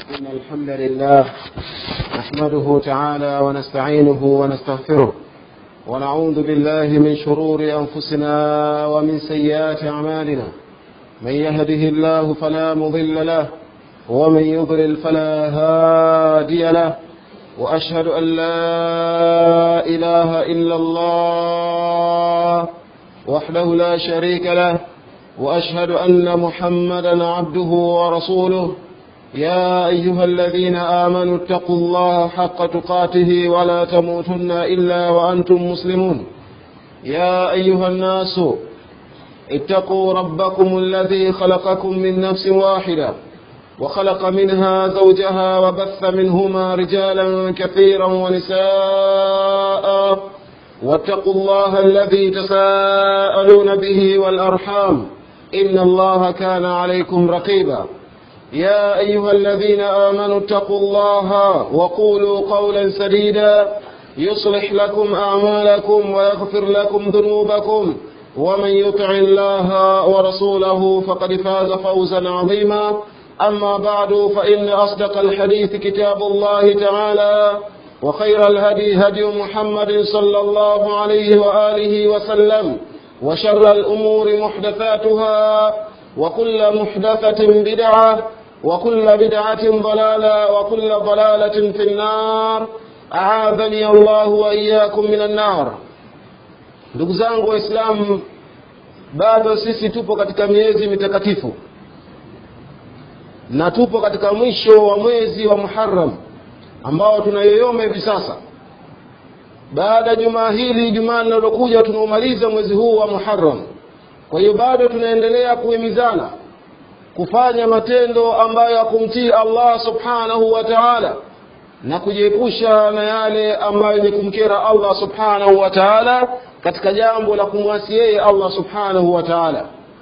إن الحمد لله نحمده تعالى ونستعينه ونستغفره ونعوذ بالله من شرور أنفسنا ومن سيئات أعمالنا من يهده الله فلا مضل له ومن يضلل فلا هادي له وأشهد أن لا إله إلا الله وحده لا شريك له وأشهد أن محمدا عبده ورسوله يا أيها الذين آمنوا اتقوا الله حق تقاته ولا تموتن إلا وأنتم مسلمون يا أيها الناس اتقوا ربكم الذي خلقكم من نفس واحدة وخلق منها زوجها وبث منهما رجالا كثيرا ونساء واتقوا الله الذي تساءلون به والأرحام إن الله كان عليكم رقيبا يا أيها الذين آمنوا اتقوا الله وقولوا قولا سديدا يصلح لكم أعمالكم ويغفر لكم ذنوبكم ومن يطع الله ورسوله فقد فاز فوزا عظيما أما بعد فإن أصدق الحديث كتاب الله تعالى وخير الهدي هدي محمد صلى الله عليه وآله وسلم وشر الأمور محدثاتها وكل محدثة بدعة وكل بدعة ضلالة وكل ضلالة في النار أعاذني الله وإياكم من النار ndugu zangu waislamu bado sisi tupo katika miezi mitakatifu na tupo katika mwisho wa mwezi wa muharam ambao tunayoyoma hivi sasa baada ya jumaa hili jumaa linalokuja tunaumaliza mwezi huu wa muharam kwa hiyo bado tunaendelea kuhimizana kufanya matendo ambayo ya kumtii allah subhanahu wa taala na kujiepusha na yale ambayo ni kumkera allah subhanahu wa taala katika jambo la kumwasi yeye allah subhanahu wa taala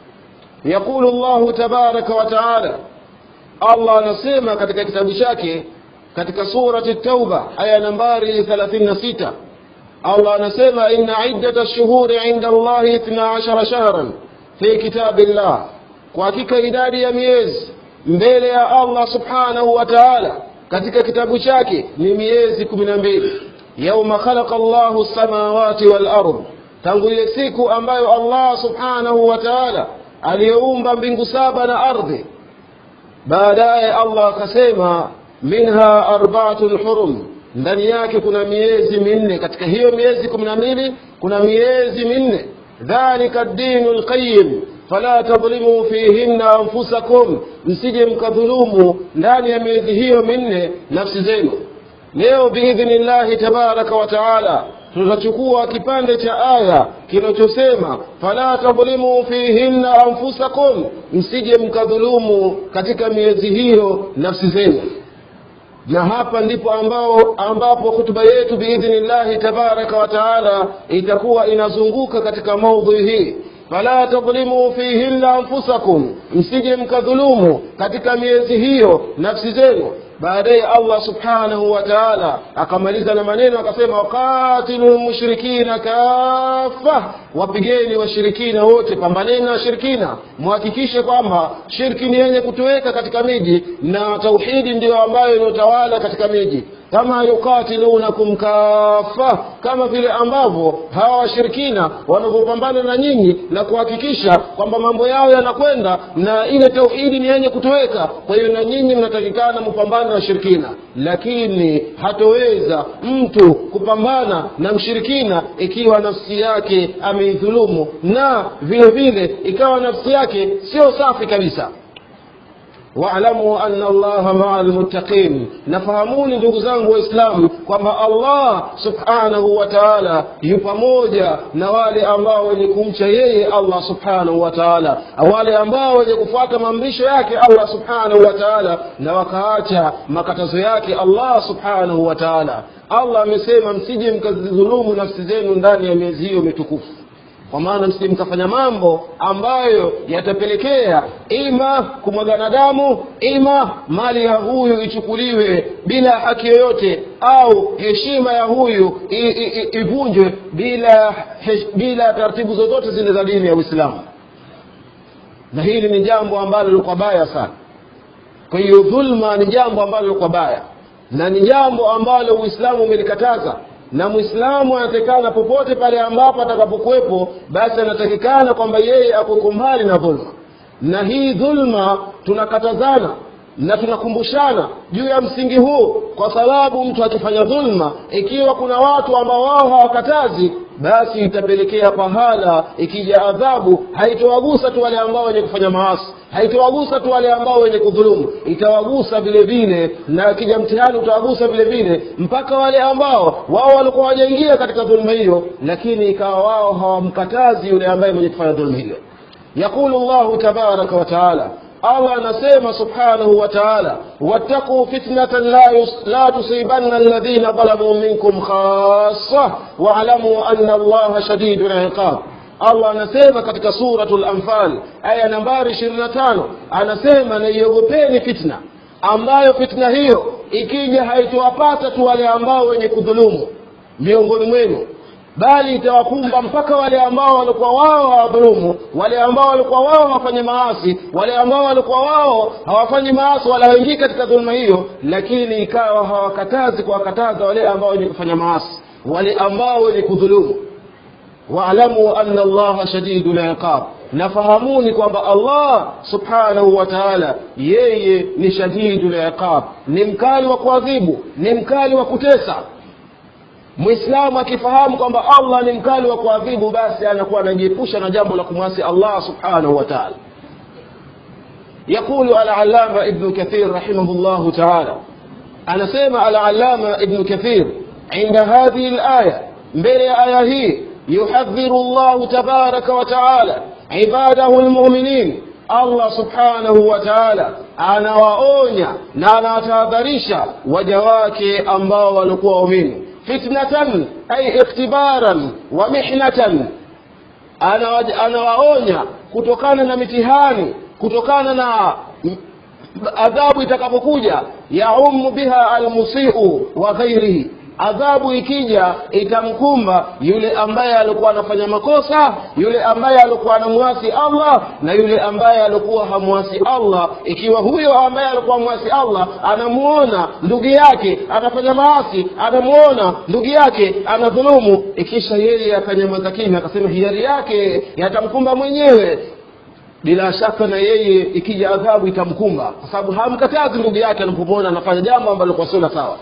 yaqulu llahu tabaraka wa taala allah anasema katika kitabu chake katika surati tauba aya nambari 36 allah anasema inna iddata lshuhuri inda allahi ithna ashara shahran fi kitabi llah kwa hakika idadi ya miezi mbele ya allah subhanahu wa taala katika kitabu chake ni miezi kumi na mbili yauma khalaqa llahu lsamawati walard tangu ile siku ambayo allah subhanahu wa taala aliyoumba mbingu saba na ardhi baadaye allah akasema minha arbaatun hurum ndani yake kuna miezi minne katika hiyo miezi kumi na mbili kuna miezi minne dhalika dinu lqayim fala tadhlimuu fihinna anfusakum msije mkadhulumu ndani ya miezi hiyo minne nafsi zenu leo biidhnillahi tabaraka wa taala tutachukua kipande cha aya kinachosema fala tadhlimuu fihinna anfusakum msije mkadhulumu katika miezi hiyo nafsi zenu na hapa ndipo ambao ambapo hutuba yetu biidhnillahi tabaraka wa taala itakuwa inazunguka katika maudhui hii fala tadhlimuu fihinna anfusakum msije mkadhulumu katika miezi hiyo nafsi zenu baadaye allah subhanahu wa taala akamaliza na maneno akasema wakatilu lmushrikina kafa wapigeni washirikina wote pambaneni na washirikina mhakikishe kwamba shirki ni yenye kutoweka katika miji na tauhidi ndiyo ambayo inayotawala katika miji kama yukatilunakum kafa kama vile ambavyo hawa washirikina wanavyopambana na nyinyi na kuhakikisha kwamba mambo yao yanakwenda na ile tauhidi ni yenye kutoweka kwa hiyo na nyinyi mnatakikana mpambane na washirikina lakini hatoweza mtu kupambana na mshirikina ikiwa nafsi yake ameidhulumu na vile vile ikawa nafsi yake sio safi kabisa waalamu anna allaha maa lmuttaqin nafahamuni ndugu zangu waislamu kwamba allah subhanahu wa taala yu pamoja na wale ambao wenye kumcha yeye allah subhanahu wa taala wale ambao wenye kufuata maamrisho yake allah subhanahu wa taala na wakaacha makatazo yake allah subhanahu wa taala allah amesema msije mkazidhulumu nafsi zenu ndani ya miezi hiyo mitukufu kwa maana msije mkafanya mambo ambayo yatapelekea ima kumwagana damu ima mali ya huyu ichukuliwe bila haki yoyote au heshima ya huyu ivunjwe bila bila taratibu zozote zile za dini ya uislamu na hili ni jambo ambalo lilikuwa baya sana kwa hiyo dhulma ni jambo ambalo kwa baya na ni jambo ambalo uislamu umelikataza na mwislamu anatakikana popote pale ambapo atakapokuwepo basi anatakikana kwamba yeye akuko mbali na dhulma na hii dhulma tunakatazana na tunakumbushana juu ya msingi huu kwa sababu mtu akifanya dhulma ikiwa kuna watu ambao wao hawakatazi basi itapelekea pahala ikija adhabu haitowagusa tu wale ambao wenye kufanya maasi haitowagusa tu wale ambao wenye kudhulumu itawagusa vile vile na akija mtihani utawagusa vile vile mpaka wale ambao wao walikuwa wajaingia katika dhuluma hiyo lakini ikawa wao hawamkatazi yule ambaye mwenye kufanya dhuluma hiyo yaqulu llahu tabaraka wataala allah anasema subhanahu wa taala wattaquu fitnatan la, yus- la tusibanna alladhina dhalamuu minkum khassa waalamu anna allaha shadidu liqab allah anasema katika suratu lanfal aya nambari ishirini na tano anasema naiogopeni fitna ambayo fitna hiyo ikija haitowapata tu wale ambao wenye kudhulumu miongoni mwenu bali itawakumba mpaka wale ambao walikuwa wao hawadhulumu wale ambao walikuwa wao hawafanye maasi wale ambao walikuwa wao hawafanyi maasi wala hawaingii katika dhuluma hiyo lakini ikawa hawakatazi kuwakataza wale ambao wenye kufanya maasi wale ambao wenye kudhulumu waalamu anna allaha shadidu liqab nafahamuni kwamba allah subhanahu wa taala yeye ni shadidu liqab ni mkali wa kuadhibu ni mkali wa kutesa mwislamu akifahamu kwamba allah ni mkali wa kuadhibu basi anakuwa anajiepusha na jambo la kumwasi allah subhanahu wa taala يقول العلامة ابن كثير رحمه الله تعالى أنا سيما العلامة ابن كثير عند هذه الآية بين آيه يحذر الله تبارك وتعالى عباده المؤمنين allah subhanahu wa taala anawaonya na anawatahadharisha waja wake ambao walikuwa waumini fitnatan ay ikhtibaran wa mihnatan Anawa- anawaonya kutokana na mitihani kutokana na m- adhabu itakapokuja yaumu biha almusiu wa ghairihi adhabu ikija itamkumba yule ambaye alikuwa anafanya makosa yule ambaye alikuwa anamwasi allah na yule ambaye alikuwa hamwasi allah ikiwa huyo ambaye alikuwa mwasi allah anamuona ndugu yake anafanya maasi anamuona ndugu yake anadhulumu ikisha yeye akanyamaza kimya akasema hiari yake yatamkumba mwenyewe bila shaka na yeye ikija adhabu itamkumba kwa sababu hamkatazi ndugu yake anapomwona anafanya jambo ambalo kwa sio la sawa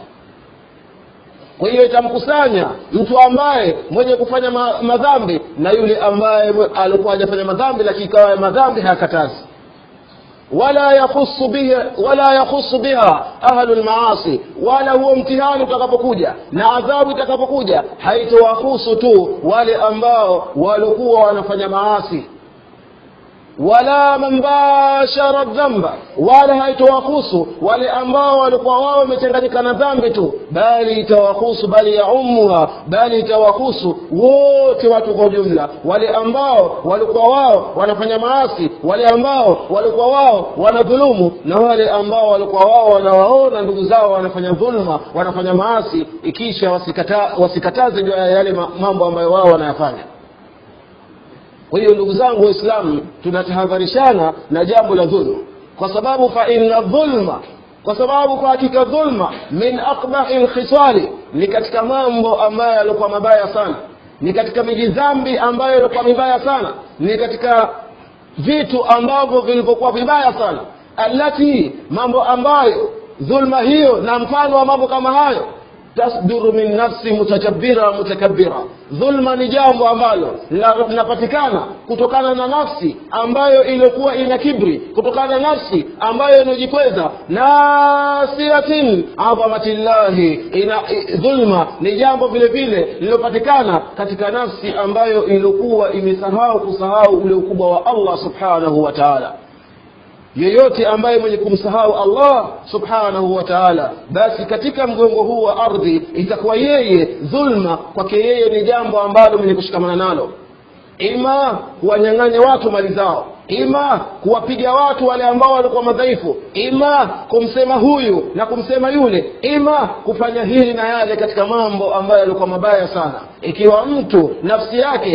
kwa hiyo itamkusanya mtu ambaye mwenye kufanya ma, madhambi na yule ambaye mwe- alikuwa hajafanya madhambi lakini ikawa ya madhambi hayakatazi wala yakhusu biha wala yakhusu biha ahlu lmaasi wala huo mtihani utakapokuja na adhabu itakapokuja haitowahusu tu wale ambao walikuwa wanafanya maasi wala man bashara dhamba wala haitowahusu wale ambao walikuwa wao wamechanganyika na dhambi tu bali itawahusu bali yaumuha bali itawahusu wote watu kwa ujumla wale ambao walikuwa wao wanafanya maasi wale ambao walikuwa wao wanadhulumu na wale ambao walikuwa wao wanawaona ndugu zao wanafanya dhulma wanafanya maasi ikisha wasikata, wasikataze juu ya yale ma- mambo ambayo wao wanayafanya kwa hiyo ndugu zangu waislamu tunatahadharishana na jambo la dhulma kwa sababu fa inna dhulma kwa sababu kwa hakika dhulma min aqbahi lkhisali ni katika mambo ambayo yalikuwa mabaya sana ni katika mijidhambi ambayo yalikuwa mibaya sana ni katika vitu ambavyo vilivyokuwa vibaya sana allati mambo ambayo dhulma hiyo na mfano wa mambo kama hayo tasduru min nafsi mutajabira mutakabira dhulma ni jambo ambalo la- linapatikana kutokana na nafsi ambayo iliyokuwa ina kibri kutokana na nafsi ambayo inajikweza nasiatin adhamatillahi ina i- dhulma ni jambo vile vile lililopatikana katika nafsi ambayo iliyokuwa imesahau kusahau ule ukubwa wa allah subhanahu wa taala yeyote ambaye mwenye kumsahau allah subhanahu wa taala basi katika mgongo huu wa ardhi itakuwa yeye dhulma kwake yeye ni jambo ambalo mwenye kushikamana nalo ima kuwanyang'anya watu mali zao ima kuwapiga watu wale ambao walikuwa madhaifu ima kumsema huyu na kumsema yule ima kufanya hili na yale katika mambo ambayo yalikuwa mabaya sana ikiwa mtu nafsi yake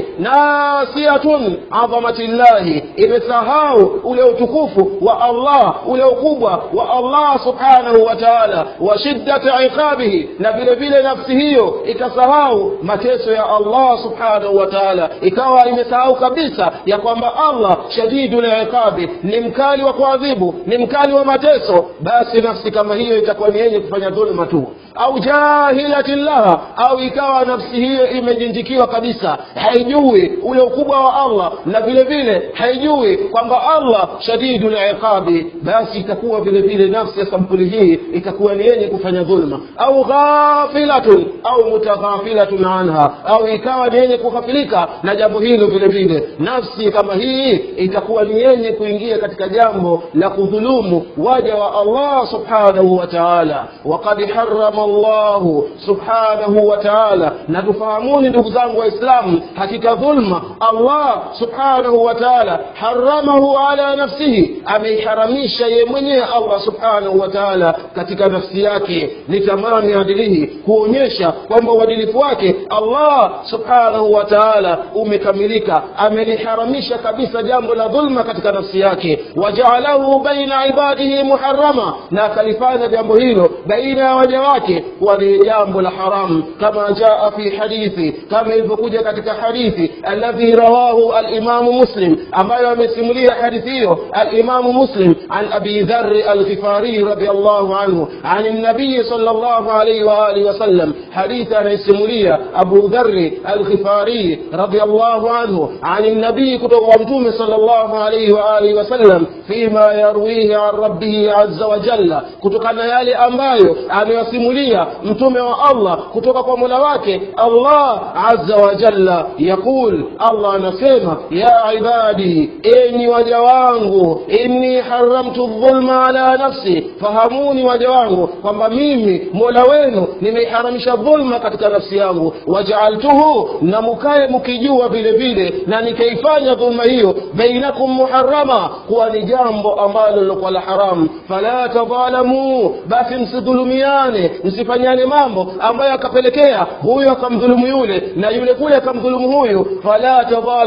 nasiatun adhamatillahi imesahau ule utukufu wa allah ule ukubwa wa allah subhanahu wa taala wa shiddati iqabihi na vile vile nafsi hiyo ikasahau mateso ya allah subhanahu wa taala ikawa imesahau kabisa ya kwamba allah shadidu liqabi ni mkali wa kuadhibu ni mkali wa mateso basi nafsi kama hiyo itakuwa ni yenye kufanya dhulma tu au jahilatin laha au ikawa nafsi hiyo imejinjikiwa kabisa haijui ule ukubwa wa allah na vile vile haijui kwamba allah shadidu liqabi basi itakuwa vile vile nafsi ya sampuli hii itakuwa ni yenye kufanya dhulma au ghafilatun au mutaghafilatun anha au ikawa ni yenye kughafilika na jambo hilo vile vile nafsi kama hii itakuwa ni yenye kuingia katika jambo la kudhulumu waja wa allah subhanahu wa taala waqad harama llahu subhanahu wa taala na tufahamuni ndugu zangu waislamu hakika dhulma allah subhanahu wa taala haramahu ala nafsihi ameiharamisha ye mwenyewe allah subhanahu wa taala katika nafsi yake litamami adilihi kuonyesha kwamba uadilifu wake allah subhanahu wa taala umekamilika ameliharamisha kabisa jambo la dhulma katika nafsi yake wajaalahu baina ibadihi muharama na akalifanya jambo hilo baina ya waja wake kuwa ni jambo la haramu kama jaa fi hadithi kama ilivyokuja katika hadithi alladhi rawahu alimamu muslim ambayo amesimulia hadithi hiyo alimamu muslim an abi dhari alghifari radiallahu anhu an nabiyi sal llahu alaihi waalihi wasallam hadithi anayesimulia abu dhari alghifari radiallahu anhu an nabii kutoka kwa mtume sal llahu alaihi waalihi wasallam fima yarwihi an rabbihi aza wajalla kutokana na yale ambayo amewasimulia mtume wa allah kutoka kwa mola wake allah aza wajalla yaqul allah anasema ya ibadi enyi waja wangu inni haramtu dhulma ala nafsi fahamuni waja wangu kwamba mimi mola wenu nimeiharamisha dhulma katika nafsi yangu wajaaltuhu na mukae mkijua vile vile na nikaifanya dhulma hiyo bainakum muharama kuwa ni jambo ambalo lilokuwa la haramu fala tadhalamuu basi msidhulumiane msifanyane mambo ambayo akapelekea huyu akamdhulumu yule na yule kule akamdhulumu huyu fala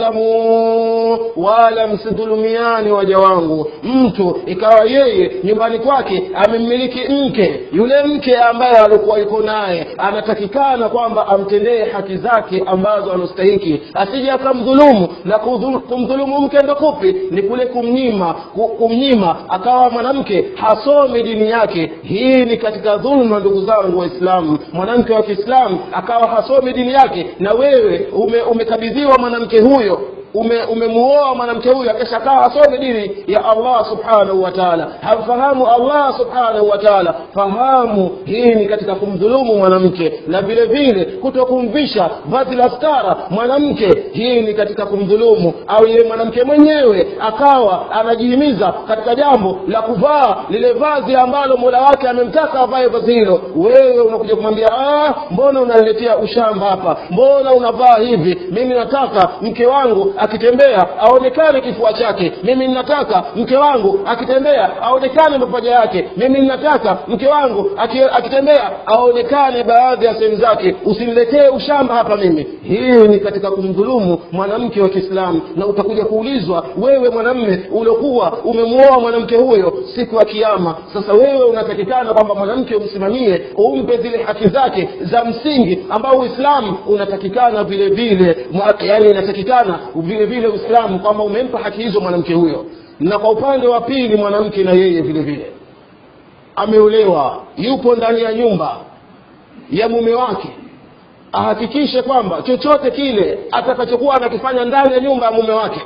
tadhalamuu wala msidhulumiane waja wangu mtu ikawa yeye nyumbani kwake amemmiliki mke yule mke ambaye alikuwa yuko naye anatakikana kwamba amtendee haki zake ambazo anastahiki asije akamdhulumu na kumdhulumu mke ndo kupi ni kule kumnyima kumnyima akawa mwanamke hasomi dini yake hii ni katika dhulma ndugu zangu waislamu mwanamke wa kiislamu akawa hasomi dini yake na wewe ume, umekabidhiwa mwanamke huyo ume umemuoa mwanamke huyu akishakaa asome dini ya allah subhanahu wa taala hamfahamu allah subhanahu wa taala fahamu hii ni katika kumdhulumu mwanamke na vile vile kuto kumvisha vazi la stara mwanamke hii ni katika kumdhulumu au yeye mwanamke mwenyewe akawa anajihimiza katika jambo la kuvaa lile vazi ambalo mola wake amemtaka avae vazi hilo wewe unakuja kumwambia ah, mbona unaniletea ushamba hapa mbona unavaa hivi mimi nataka mke wangu akitembea aonekane kifua chake mimi ninataka mke wangu akitembea aonekane mapaja yake mimi ninataka mke wangu akitembea aonekane baadhi ya sehemu zake usiniletee ushamba hapa mimi hii ni katika kumdhulumu mwanamke wa kiislamu na utakuja kuulizwa wewe mwanamme uliokuwa umemuoa mwanamke huyo siku ya kiama sasa wewe unatakikana kwamba mwanamke umsimamie umpe zile haki zake za msingi ambao uislamu unatakikana vile vile yani inatakikana vile vile uislamu kwamba umempa haki hizo mwanamke huyo na kwa upande wa pili mwanamke na yeye vile vile ameolewa yupo ndani ya nyumba ya mume wake ahakikishe kwamba chochote kile atakachokuwa anakifanya ndani ya nyumba ya mume wake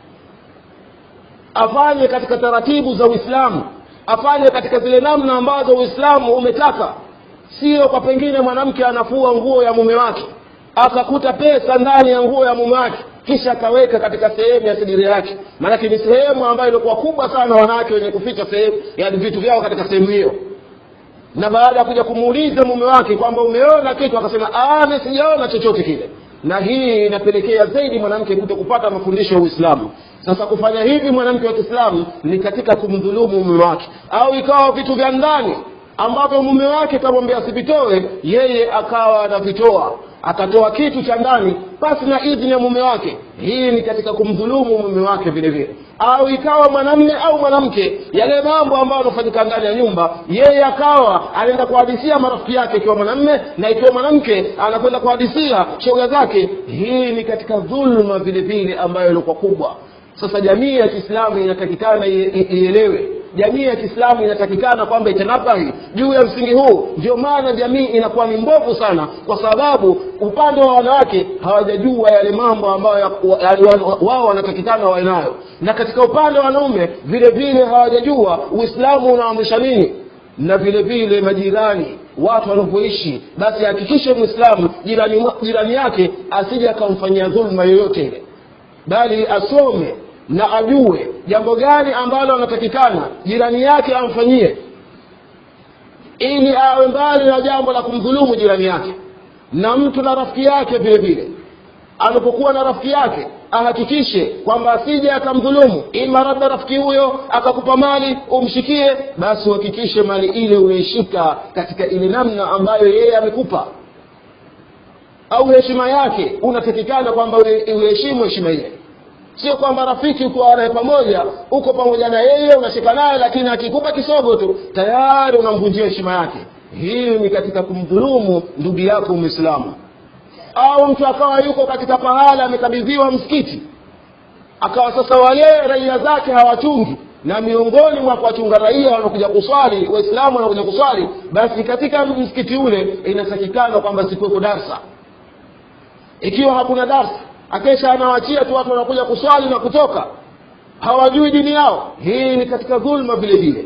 afanye katika taratibu za uislamu afanye katika zile namna ambazo uislamu umetaka sio kwa pengine mwanamke anafua nguo ya mume wake akakuta pesa ndani ya nguo ya mume wake kisha akaweka katika sehemu ya sidiri yake maanake ni sehemu ambayo ilikuwa kubwa sana wanawake wenye kuficha sehemu yani vitu vyao katika sehemu hiyo na baada ya kuja kumuuliza mume wake kwamba umeona kitu akasema mi sijaona chochote kile na hii inapelekea zaidi mwanamke kuto kupata mafundisho ya uislamu sasa kufanya hivi mwanamke wa kiislamu ni katika kumdhulumu mume wake au ikawa vitu vya ndani ambavyo mume wake kamwambia asivitoe yeye akawa anavitoa akatoa kitu cha ndani basi na idhini ya mume wake hii ni katika kumdhulumu mume wake vile vile au ikawa mwanamme au mwanamke yale mambo ambayo anafanyika ndani ya nyumba yeye akawa anaenda kuhadisia marafiki yake ikiwa mwanamme na ikiwa mwanamke anakwenda kuhadisia shoga zake hii ni katika dhulma vile vile ambayo ilikuwa kubwa sasa jamii ya kiislamu inatakikana ielewe jamii ya kiislamu inatakikana kwamba itanabahi juu ya msingi huu ndio maana jamii inakuwa ni mbovu sana kwa sababu upande wa wanawake hawajajua yale mambo ambayo wao wanatakikana wawe nayo na katika upande wa wanaume vile vile hawajajua uislamu unaamrisha nini na vile vile majirani watu wanavyoishi basi hakikishe mwislamu jirani, jirani yake asije akamfanyia dhuluma yoyote ile bali asome na ajue jambo gani ambalo anatakikana jirani yake amfanyie ili awe mbali na jambo la kumdhulumu jirani yake na mtu na rafiki yake vile vile anapokuwa na rafiki yake ahakikishe kwamba asije akamdhulumu ima labda rafiki huyo akakupa mali umshikie basi uhakikishe mali ile umeishika katika ile namna ambayo yeye amekupa au heshima yake unatakikana kwamba uheshimu heshima ile sio kwamba rafiki uko naye pamoja uko pamoja na yeye unashika naye lakini akikupa kisogo tu tayari unamvunjia heshima yake hii ni katika kumdhulumu ndugu yako mwislamu au mtu akawa yuko katika pahala amekabidhiwa msikiti akawa sasa wale raia zake hawachungi na miongoni mwa kuwachunga raia wanakuja kuswali waislamu wanakuja kuswali basi katika msikiti ule inatakikana kwamba sikuweko darsa ikiwa hakuna darsa akesha anawachia tu watu wanakuja kuswali na kutoka hawajui dini yao hii ni katika dhulma vile vile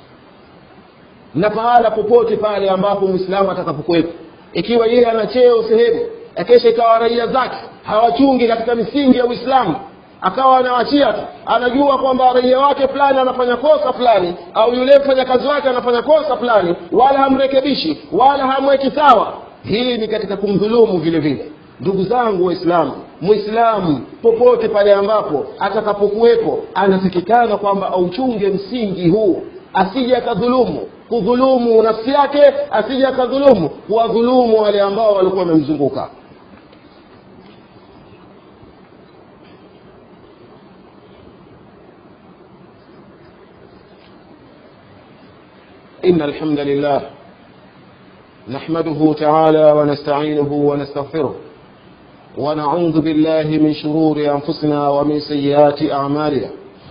na pahala popote pale ambapo mwislamu atakapokuwepo ikiwa yeye ana cheo sehemu akesha ikawa raia zake hawachungi katika misingi ya uislamu akawa anawachia tu anajua kwamba raia wake fulani anafanya kosa fulani au yule mfanyakazi wake anafanya kosa fulani wala hamrekebishi wala hamweki sawa hii ni katika kumdhulumu vile vile ndugu zangu waislamu mwislamu popote pale ambapo atakapokuwepo anatakikana kwamba auchunge msingi huu asije akadhulumu kudhulumu nafsi yake asije akadhulumu kuwadhulumu wale ambao walikuwa wamemzunguka إن الحمد لله نحمده تعالى ونستعينه ونستغفره ونعوذ بالله من شرور أنفسنا ومن سيئات أعمالنا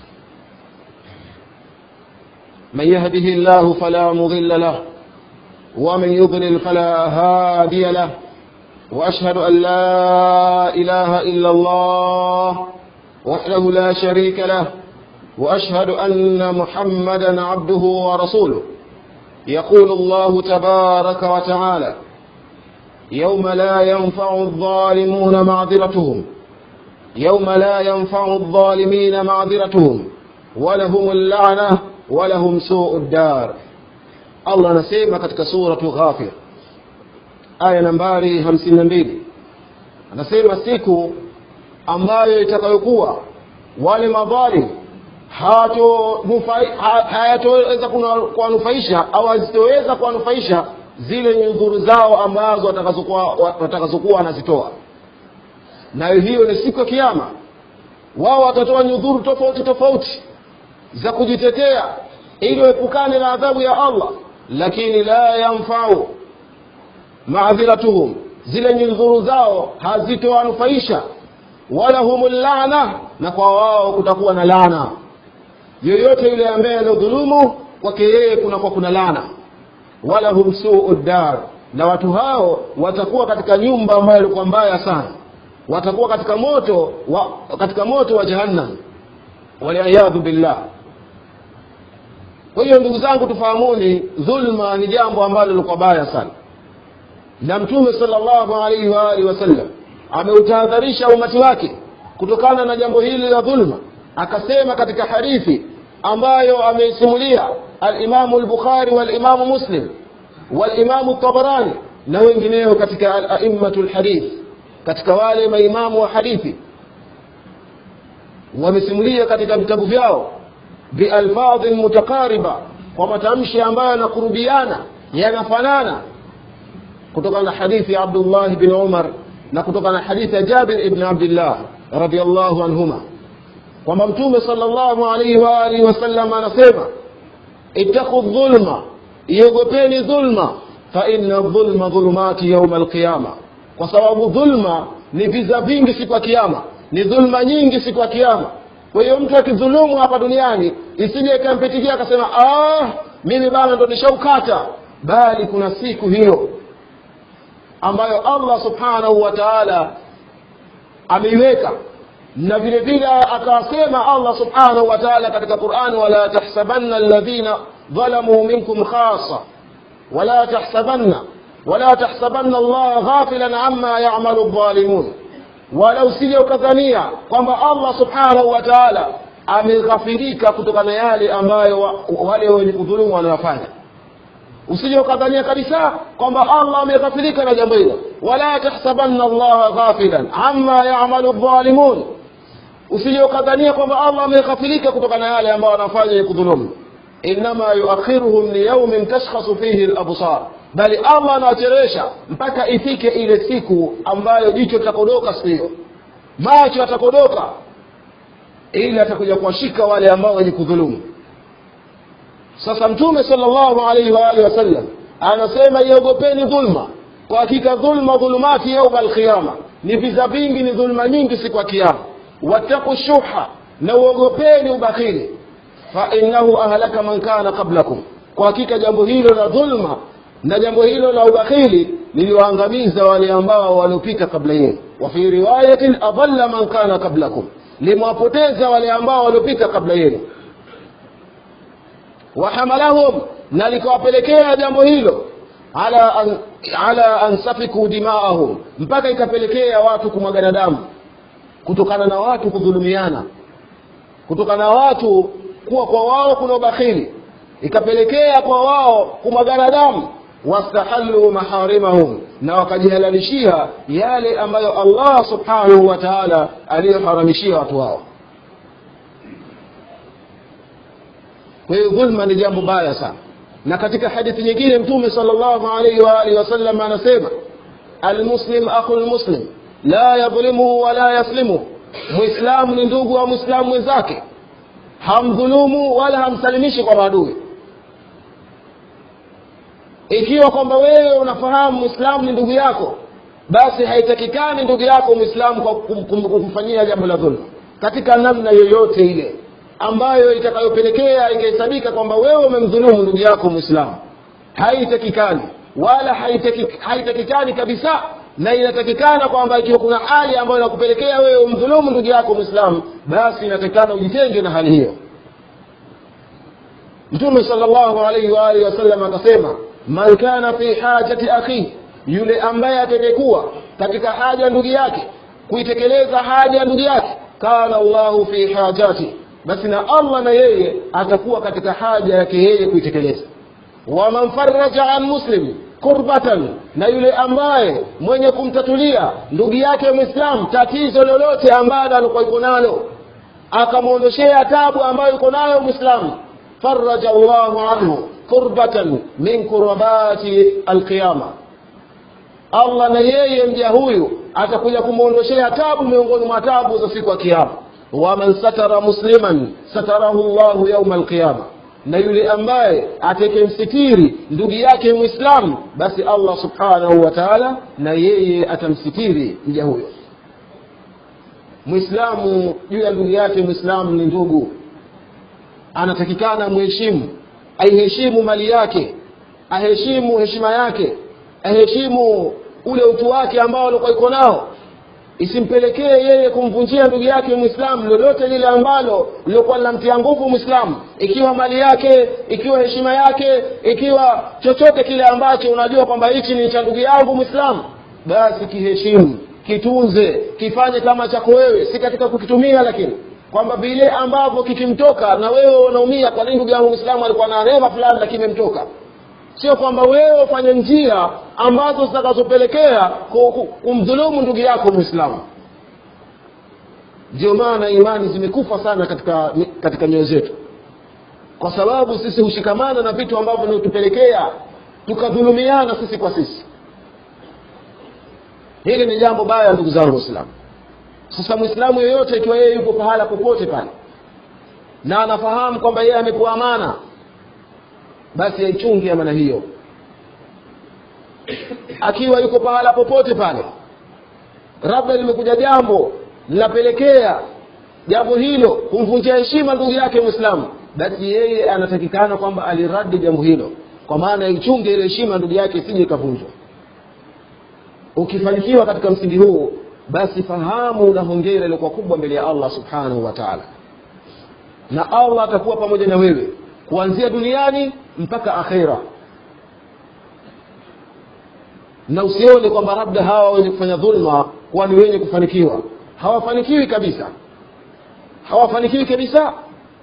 من يهده الله فلا مضل له ومن يضلل فلا هادي له وأشهد أن لا إله إلا الله وحده لا شريك له وأشهد أن محمدا عبده ورسوله يقول الله تبارك وتعالى يوم لا ينفع الظالمون معذرتهم يوم لا ينفع الظالمين معذرتهم ولهم اللعنة ولهم سوء الدار Allah anasema katika suratu Ghafir aya nambari hamsini na mbili anasema siku ambayo itakayokuwa wale madhalim hayatoweza kuwanufaisha au hazitoweza kuwanufaisha zile nyudhuru zao ambazo watakazokuwa wanazitoa nayo hiyo ni siku ya kiama wao watatoa nyudhuru tofauti tofauti za kujitetea ili waepukane na adhabu ya allah lakini la yanfau maadhiratuhum zile nyudhuru zao hazitowanufaisha walahum llana na kwa wao kutakuwa na lana yoyote yule ambaye anadhulumu kwake yeye kunakuwa kuna lana walahum suu dar na watu hao watakuwa katika nyumba ambayo ilikuwa mbaya sana watakuwa katika moto wa, katika moto wa jahannam waliyadhu billah kwa hiyo ndugu zangu tufahamuni dhulma ni jambo ambalo lilikuwa baya sana na mtume salllahu alaihi waalihi wasallam ameutahadharisha umati wake kutokana na jambo hili la dhulma akasema katika hadithi ambayo ameisimulia alimamu lbukhari walimamu muslim walimamu tabarani na wengineo katika alaimatu lhadith katika wale maimamu wa hadithi wamesimulia katika vitabu vyao bialfadhin mutakariba kwa matamshi ambayo yanakurubiana yanafanana kutokana na hadithi ya abdullah bin umar na kutokana na hadithi ya jabir ibn abdillah radiallahu anhuma kwamba mtume sala llahu alaihi waalihi wasallam anasema ittaqu dhulma iogopeni dhulma faina dhulma dhulumati yauma alqiyama kwa sababu dhulma ni viza vingi siku ya kiama ni dhulma nyingi siku ya kiama kwa hiyo mtu akidhulumu hapa duniani isije ikampitikia akasema ah, mimi bana ndo nishaukata bali kuna siku hiyo ambayo allah subhanahu wa taala ameiweka na vile vile akasema allah subhanahu wa taala katika qurani wala tahsabanna alladhina dhalamuu minkum khasa wala tahsabanna wala tahsabanna allaha ghafilan amma yamalu dhalimun wala usije ukadhania kwamba allah subhanahu wa taala ameghafirika kutokana na yale ambayo wa, wale wenye kudhulumu wanayofanya usije ukadhania kabisa kwamba allah ameghafirika na jambo hilo wala tahsabanna allaha ghafilan amma yamalu dhalimun usije ukadhania kwamba allah ameghafirika kutokana na yale ambayo wanafanya ya kudhulumu innama yuakhiruhum liyaumin tashkhasu fihi labsar bali allah anawachelewesha mpaka ifike ile siku ambayo jicho litakodoka siku hiyo macho yatakodoka ili atakuja kuwashika wale ambao wenye kudhulumu sasa mtume sala llahu alaihi waalihi wasallam anasema iogopeni dhulma kwa hakika dhulma dhulumati yauma alqiyama ni viza vingi ni dhulma nyingi siku ya kiama wattaku shuha na uogopeni ubakhili fainahu ahlaka man kana qablakum kwa hakika jambo hilo la dhulma na jambo hilo la ubakhili liliwaangamiza wale ambao waliopita kabla yenu wa fi riwayatin adalla man kana qablakum limewapoteza wale ambao waliopita kabla yenu wahamalahum na likawapelekea jambo hilo ala an, ala an safiku dimaahum mpaka ikapelekea watu kumwagana damu kutokana na watu kudhulumiana kutokana na watu kuwa kwa wao kuna ubakhili ikapelekea kwa wao kumwagana damu wastahallu maharimahum na wakajihalalishia yale ambayo allah subhanahu wa taala aliyoharamishia watu wao kwa hiyo dhulma ni jambo baya sana na katika hadithi nyingine mtume sala llahu alaihi waalihi wasallam anasema almuslim akhu lmuslim la yadhlimuhu wala yaslimuhu mwislamu ni ndugu wa mwislamu mwenzake hamdhulumu wala hamsalimishi kwa maadui ikiwa kwamba wewe unafahamu mwislamu ni ndugu yako basi haitakikani ndugu yako mwislamu kwa kumfanyia jambo la dhulma katika namna yoyote ile ambayo itakayopelekea ikahesabika kwamba wewe umemdhulumu ndugu yako mwislamu haitakikani wala haitakikani, haitakikani kabisa na inatakikana kwamba ikiwa kuna hali ambayo inakupelekea wewe umdhulumu ndugu yako mwislamu basi inatakikana ujitenge na hali hiyo mtume sala llahu alaihi waalihi wasallam akasema man kana fi hajati akhihi yule ambaye atakayekuwa katika haja ndugu yake kuitekeleza haja ya ndugu yake kana llahu fi hajati basi na allah na yeye atakuwa katika haja yake yeye kuitekeleza waman faraja an muslim kurbatan na yule ambaye mwenye kumtatulia ndugu yake mwislamu tatizo lolote ambalo alikuwa iko nalo akamwondoshea tabu ambayo iko nayo mwislamu faraja llahu anhu kurbatan min kurabati alqiyama allah na yeye mja huyu atakuja kumwondoshea tabu miongoni mwa tabu za siku ya kiama waman satara musliman satarahu llahu yauma alqiyama na yule ambaye atakemsitiri ndugu yake mwislamu basi allah subhanahu wa taala na yeye atamsitiri mja huyo mwislamu juu ya ndugu yake mwislamu ni ndugu anatakikana mheshimu aiheshimu mali yake aheshimu heshima yake aheshimu ule utu wake ambao alikuwa iko nao isimpelekee yeye kumvunjia ndugu yake mwislamu lolote lile ambalo lilokuwa linamtia nguvu mwislamu ikiwa mali yake ikiwa heshima yake ikiwa chochote kile ambacho unajua kwamba hichi ni cha ndugu yangu mwislamu basi kiheshimu kitunze kifanye kama chako wewe si katika kukitumia lakini kwamba vile ambavyo kikimtoka na wewe unaumia kwa nini ndugu yangu mwislamu alikuwa na neema fulani lakini imemtoka sio kwamba wewe ufanye njia ambazo zitakazopelekea kumdhulumu ndugu yako mwislamu ndio maana imani zimekufa sana katika katika nyoyo zetu kwa sababu sisi hushikamana na vitu ambavyo vinatupelekea tukadhulumiana sisi kwa sisi hili ni jambo baya ndugu zangu waislamu sasa mwislamu yoyote ikiwa yeye yuko pahala popote pale na anafahamu kwamba yeye amepewa amana basi aichunge amana hiyo akiwa yuko pahala popote pale labda limekuja jambo linapelekea jambo hilo kumvunjia heshima ndugu yake mwislamu basi yeye anatakikana kwamba aliradi jambo hilo kwa maana ichunge ile heshima ndugu yake isije ikavunjwa ukifanikiwa katika msingi huu basi fahamu na hongera iliokuwa kubwa mbele ya allah subhanahu wa taala na allah atakuwa pamoja na wewe kuanzia duniani mpaka akhera na usione kwamba labda hawa wenye kufanya dhulma kuwa ni wenye kufanikiwa hawafanikiwi kabisa hawafanikiwi kabisa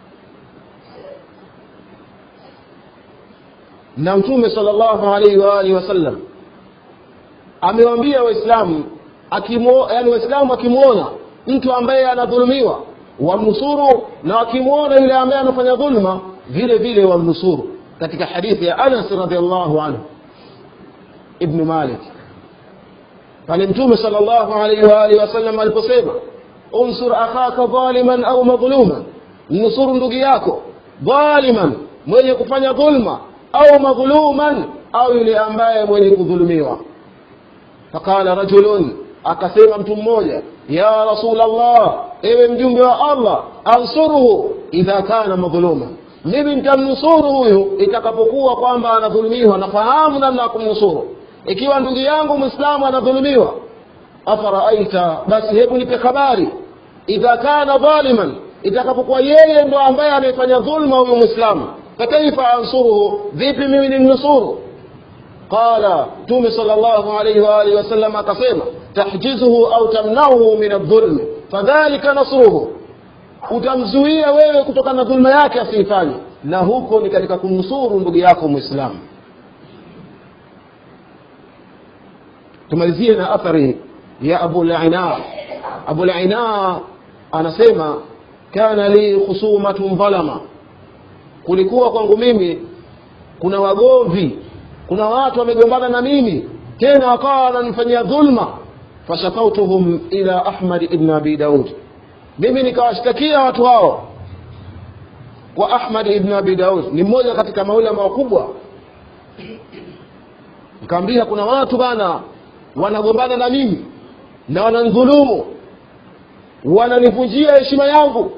na mtume sal llahu alaihi waalihi wasallam amewaambia waislamu yani waislamu akimwona mtu ambaye anadhulumiwa wamnusuru na wakimwona yule ambaye anafanya dhulma vile vile wamnusuru katika hadithi ya anas radiallahu anhu ibnu malik pale mtume sal llahu alaihi waalihi wasallam aliposema unsur akhaka dhaliman au madhuluman mnusuru ndugu yako dhaliman mwenye kufanya dhulma au madhuluman au yule ambaye mwenye kudhulumiwa faqala rajulun akasema mtu mmoja ya rasul allah ewe mjumbe wa allah ansuruhu idha kana madhuluma mimi nitamnusuru huyu itakapokuwa kwamba anadhulumiwa nafahamu namna ya kumnusuru ikiwa ndugu yangu mwislamu anadhulumiwa afaraaita basi hebu nipe habari idha kana dhaliman itakapokuwa yeye ndo ambaye amefanya dhulma huyu mwislamu fakaifa ansuruhu vipi mimi nimnusuru qala mtume sal llahu alaihi waalihi wasallam akasema tahjizuhu au tamnauhu min aldhulmi fadhalika nasruhu utamzuia wewe kutokana na dhulma yake asiifanye na huko ni katika kumnusuru ndugu yako mwislamu tumalizie na athari ya abulina abulina anasema kana li khusumatun dhalama kulikuwa kwangu mimi kuna wagomvi kuna watu wamegombana na mimi tena wakawa wananifanyia dhulma fashakautuhum ila ahmad ibn abi daud mimi nikawashtakia watu hao kwa ahmad ibn abi daud ni mmoja katika maulama wakubwa nikaambia kuna watu bana wanagombana na mimi na wanandhulumu wananivunjia heshima yangu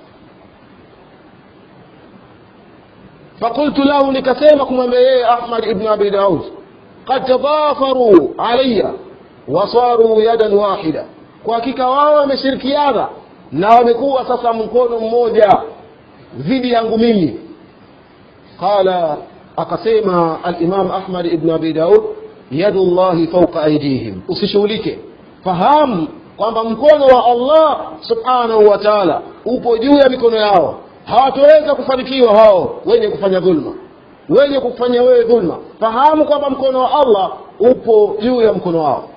فقلت له nikasema kumwambia yeye ahmad ibn abi daud qad tadafaru alaya wasaru yadan wahida kwa hakika wao wameshirikiana na wamekuwa sasa mkono mmoja dhidi yangu mimi qala akasema alimam ahmad ibn abi daud yadu llahi fauqa aidihim usishughulike fahamu kwamba mkono wa allah subhanahu wa taala upo juu ya mikono yao hawatoweza kufanikiwa hao wenye kufanya dhulma wenye kufanya wewe dhulma fahamu kwamba mkono wa allah upo juu ya mkono wao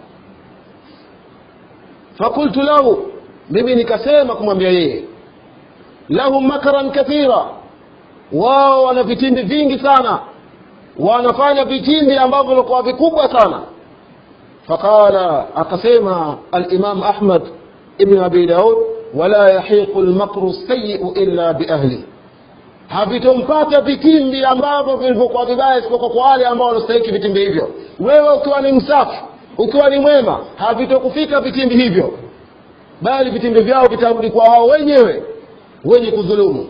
fakultu lahu mimi nikasema kumwambia yeye lahum makaran kathira wao wana vitimbi vingi sana wanafanya vitimbi ambavyo vilikuwa vikubwa sana faqala akasema alimam ahmad ibn abi daud wala yahiqu lmakru sayiu illa biahli havitompata vitimbi ambavyo vilivyokuwa vibaya isipokuwa kwa wale ambao wanastahiki vitimbi hivyo wewe ukiwa ni msafi ukiwa ni mwema havitokufika vitimbi hivyo bali vitimbi vyao vitarudi kwa wao wenyewe wenye kudhulumu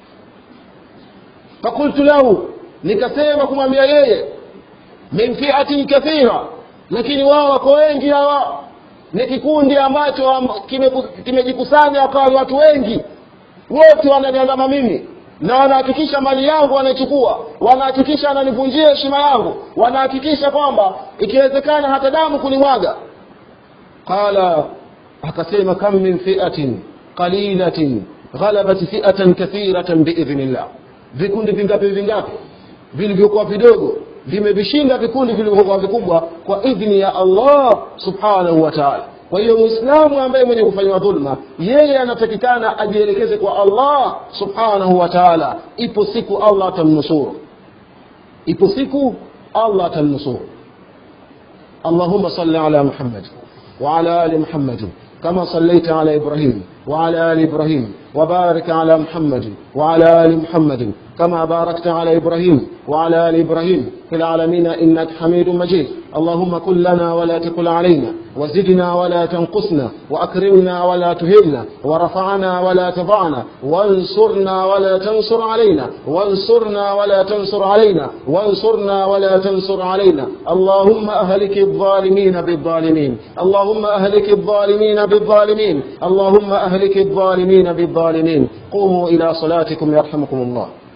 fakultu lahu nikasema kumwambia yeye min fiatin kathira lakini wao wako wengi hawa ni kikundi ambacho kimejikusanya kime wakawa watu wengi wote wananiandama mimi na wanahakikisha mali yangu wanaichukua wanahakikisha wananivunjia heshima yangu wanahakikisha kwamba ikiwezekana hata damu kunimwaga qala akasema kam min fiatin qalilatin ghalabat fiatan kathiratan biidhnillah vikundi vingapi vingapi vilivyokuwa vidogo vimevishinda vikundi vilivyokuwa vikubwa kwa idhni ya allah subhanahu wa taala kwa hiyo mwislamu ambaye mwenye kufanyiwa dhulma yeye anatakikana ajielekeze kwa allah subhanahu wa taala ipo siku allah atamnusuru ipo siku allah atamnusuru اللهم صل على محمد وعلى ال محمد كما صليت على ابراهيم وعلى ال ابراهيم وبارك على محمد وعلى ال محمد كما باركت على ابراهيم وعلى ال ابراهيم في العالمين انك حميد مجيد اللهم كن لنا ولا تكن علينا وزدنا ولا تنقصنا واكرمنا ولا تهنا ورفعنا ولا تضعنا وانصرنا ولا تنصر علينا وانصرنا ولا تنصر علينا وانصرنا ولا تنصر علينا اللهم اهلك الظالمين بالظالمين اللهم اهلك الظالمين بالظالمين اللهم اهلك الظالمين بالظالمين قوموا الى صلاتكم يرحمكم الله